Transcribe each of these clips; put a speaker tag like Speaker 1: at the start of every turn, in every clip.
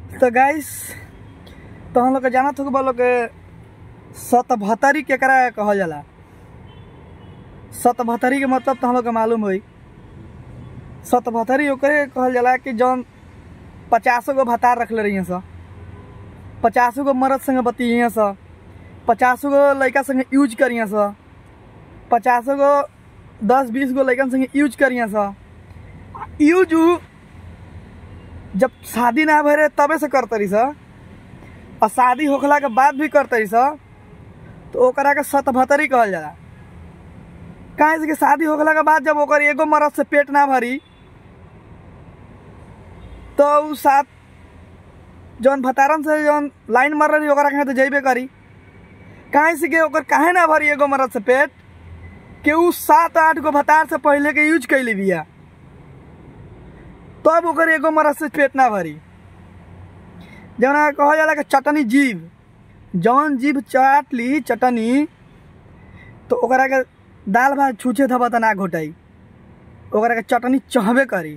Speaker 1: तो गाइस तो हम लोग के जानत हो लोग के सतभतरी केकरा कहल जाला सतभतरी के मतलब तो हम लोग के मालूम होई सतभतरी ओकरे कहल जाला कि जौन पचासो गो भतार रखले रही स पचासो गो मर्द संगे बतिये स पचासो गो लड़का संगे यूज करिए स पचासो गो दस बीस गो लड़कन संगे यूज करिए स यूज उ जब शादी ना भरे तबे से करतरी स और शादी होखला के बाद भी करतरी स तो ओकरा के सतभतरी कहल जाला काहे से कि शादी होखला के बाद जब ओकर एगो मर्द से पेट ना भरी तो उ सात जौन भतारन से जौन लाइन मार रही ओकरा कहे तो जइबे करी काहे से कि ओकर काहे ना भरी एगो मर्द से पेट कि उ सात आठ गो भतार से पहले के यूज कैले बिया तब ओकर एगो मर्द से पेट ना भरी जौना कहल जाला कि चटनी जीभ जौन जीभ चाट ली चटनी तो ओकरा के दाल भात छूछे धबा त ना घोटाई ओकरा के चटनी चहबे करी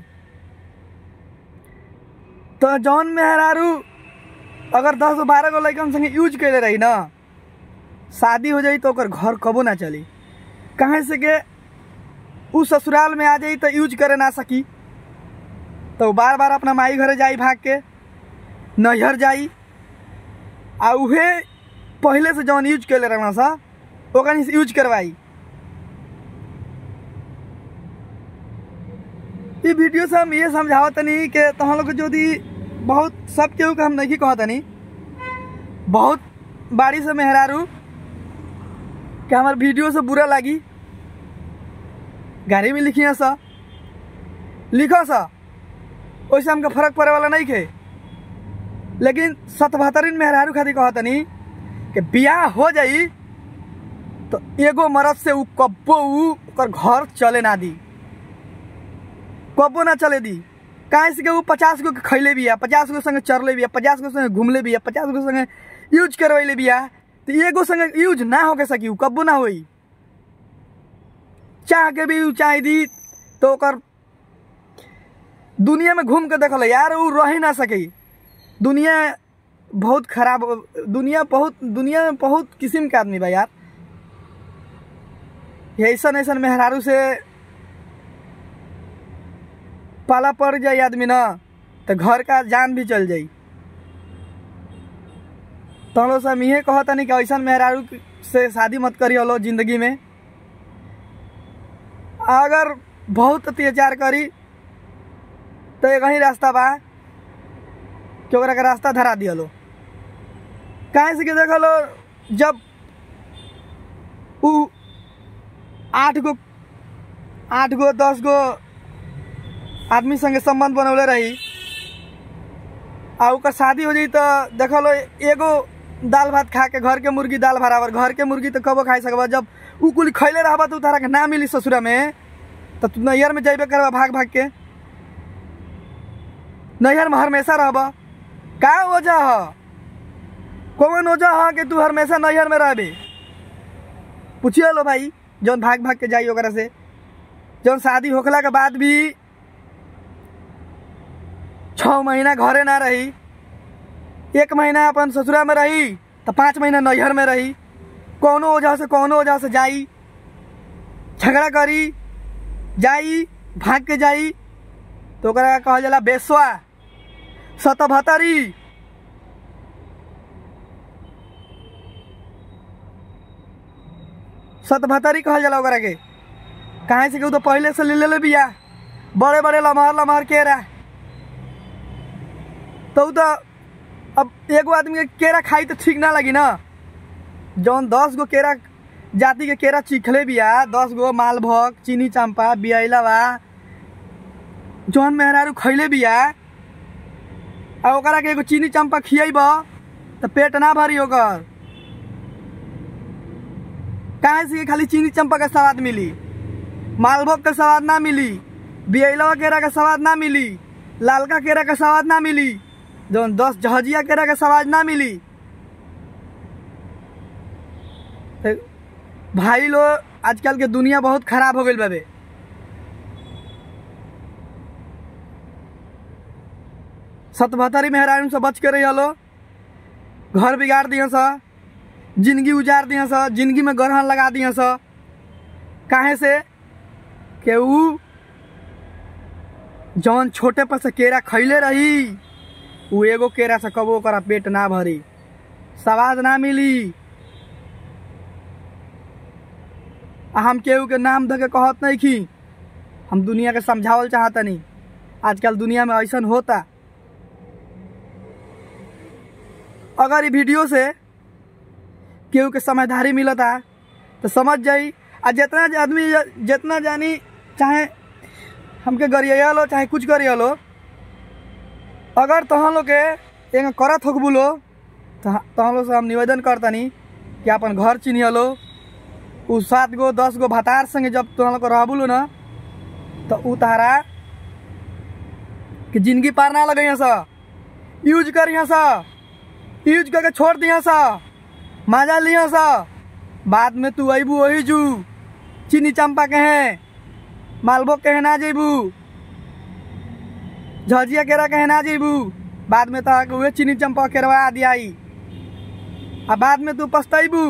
Speaker 1: तो जौन मेहरारू अगर दस गो बारह गो लड़कन संगे यूज कैले रही ना शादी हो जाई तो ओकर घर कबो ना चली कहे से के उ ससुराल में आ जाई तो यूज करे ना सकी तो बार बार अपना माई घरे जाई भाग के नैहर जाई आ उहे पहले से जौन यूज कैले रहना सा ओकनी से यूज करवाई ई वीडियो से हम ये समझावत तनी कि तुम लोग जो दी बहुत सब केहू के हम नहीं कहत तनी बहुत बाड़ी से मेहरारू कि हमार वीडियो से बुरा लगी गाड़ी में लिखिए सा लिखो सा वैसे हमके फर्क पड़े वाला नहीं खे लेकिन सतबहतरीन मेहरारू खातिर कहत तनी कि बियाह हो जाई तो एगो मरद से उ कब्बो उ ओकर घर चले ना दी कब्बो ना चले दी काहे से कि उ पचास गो के खैले बिया पचास गो संगे चरले बिया पचास गो संगे घूमले बिया पचास गो संगे यूज करवैले बिया तो एगो संगे यूज ना होके सकी उ कब्बो ना होई चाह के भी उ चाह दी तो ओकर दुनिया में घूम के देखल यार उ रह ही ना सके दुनिया बहुत खराब दुनिया बहुत दुनिया में बहुत किस्म के आदमी बा यार ऐसन ऐसन मेहरारू से पाला पड़ जाई आदमी ना तो घर का जान भी चल जाई तो हम लोग से हम इहे कहतनी कि ऐसन मेहरारू से शादी मत करी लो जिंदगी में अगर बहुत अत्याचार करी तो एक ही रास्ता बा कि ओकरा के रास्ता धरा दिया लो काहे से कि देख लो जब उ आठ गो आठ गो दस गो आदमी संगे संबंध बनौले रही आ ओकर शादी हो जाई तो देख लो एगो दाल भात खा के घर के मुर्गी दाल बराबर घर के मुर्गी तो कबो खाई सकबा जब उ कुल खैले रहबा तो तारा के ना मिली ससुरा में तो तू नैहर में जाइबे करबा भाग भाग के नैहर में हमेशा रहबा का वजह ह कौन वजह ह कि तू हमेशा नैहर में रहबे पूछिए लो भाई जौन भाग भाग के जाई ओकरा से जौन शादी होखला के बाद भी छः महीना घरे ना रही एक महीना अपन ससुरा में रही तो पाँच महीना नैहर में रही कौनो वजह से कौनो वजह से जाई झगड़ा करी जाई भाग के जाई तो ओकरा कहल जाला बेसवा सतभतरी सतभतरी कहल जाला ओकरा के काहे से कि उ तो पहले से ले ले बिया बड़े बड़े लमहर लमहर केरा तो उ तो अब एगो आदमी के केरा खाई तो ठीक ना लगी ना जौन दस गो केरा जाति के केरा चिखले बिया दस गो मालभोग चीनी चंपा बियाइला बा जौन मेहरारू खैले बिया आ ओकरा के एगो चीनी चंपा खियब तो पेट ना भरी ओकर काहे से कि खाली चीनी चंपा का स्वाद मिली मालभोग का स्वाद ना मिली बियलवा केरा का स्वाद ना मिली लालका केरा का स्वाद ना मिली जौन दस जहजिया केरा का स्वाद ना मिली तो भाई लोग आजकल के दुनिया बहुत खराब हो गई बाबे सतभतरी मेहरान से बच के रही हलो घर बिगाड़ दिए स जिंदगी उजाड़ दिए स जिंदगी में ग्रहण लगा दिए स काहे से के ऊ जौन छोटे पर से केरा खैले रही ऊ एगो केरा से कबो ओकरा पेट ना भरी स्वाद ना मिली आ हम केहू के नाम धके कहत नहीं की हम दुनिया के समझावल चाहतनी आजकल दुनिया में ऐसा होता अगर ये वीडियो से केहू के समझदारी मिलता तो समझ जाई आ जितना आदमी जितना जानी चाहे हमके गरिया लो चाहे कुछ गरिया लो अगर तहन लोग के एंग करत होक बोलो तो तहन लोग से हम निवेदन करतनी कि अपन घर चिन्ह लो उ सात गो दस गो भतार संगे जब तहन लोग रह बोलो ना तो उ तारा कि जिंदगी पार ना लगे सा यूज करिए सा यूज करके छोड़ दिया सा मजा लिया सा बाद में तू अबू वही जू चीनी चंपा के हैं मालबो के ना जेबू झजिया केरा के ना जेबू बाद में तो उहे चीनी चंपा केरवा दियाई आ बाद में तू पछतैबू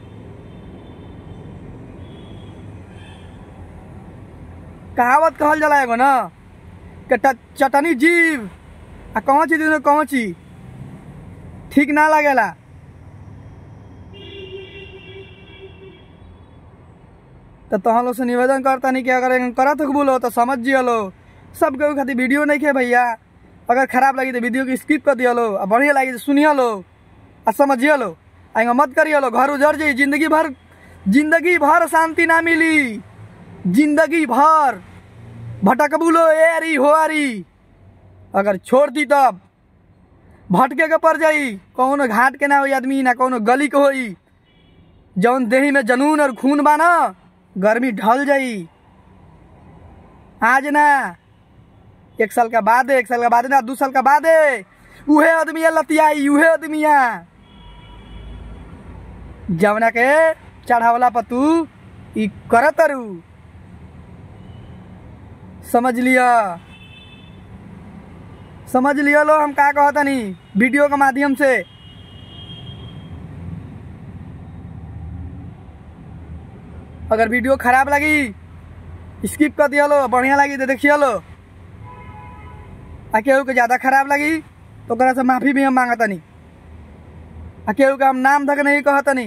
Speaker 1: कहावत कहल जाला एगो ना कि ट- चटनी जीव आ कौन चीज कौन चीज ठीक ना लगेला तो तहन लोग से निवेदन करता नहीं कि अगर एगन करत हो बोलो तो समझ जियलो सब केहू खातिर वीडियो नहीं खे भैया अगर खराब लगी तो वीडियो की स्किप कर दियलो आ बढ़िया लगी तो सुनिए लो आ समझिए लो आएगा मत करिए लो घर उजड़ जाई जिंदगी भर जिंदगी भर शांति ना मिली जिंदगी भर भटकबुलो ए अरी हो अरी अगर छोड़ दी तब भटके के पड़ जाई कौनो घाट के ना होई आदमी ना कौनो गली के होई जौन देही में जनून और खून बा ना गर्मी ढल जाई आज ना एक साल का बाद एक साल का बाद ना दू साल का बाद उहे आदमी लतियाई उहे आदमिया जवना के चढ़ावला पर तू ई करत रू समझ लिया समझ लिया लो हम का कहतनी वीडियो के माध्यम से अगर वीडियो खराब लगी स्किप कर दिया लो बढ़िया लगी तो देखिए लो आ केहू के ज़्यादा खराब लगी तो ओकरा से माफ़ी भी हम मांगतनी आ केहू के हम नाम धक नहीं कहतनी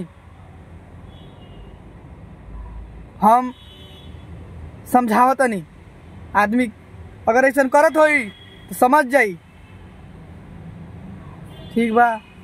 Speaker 1: हम समझावतनी आदमी अगर ऐसा करत होई तो समझ जाई ठीक बा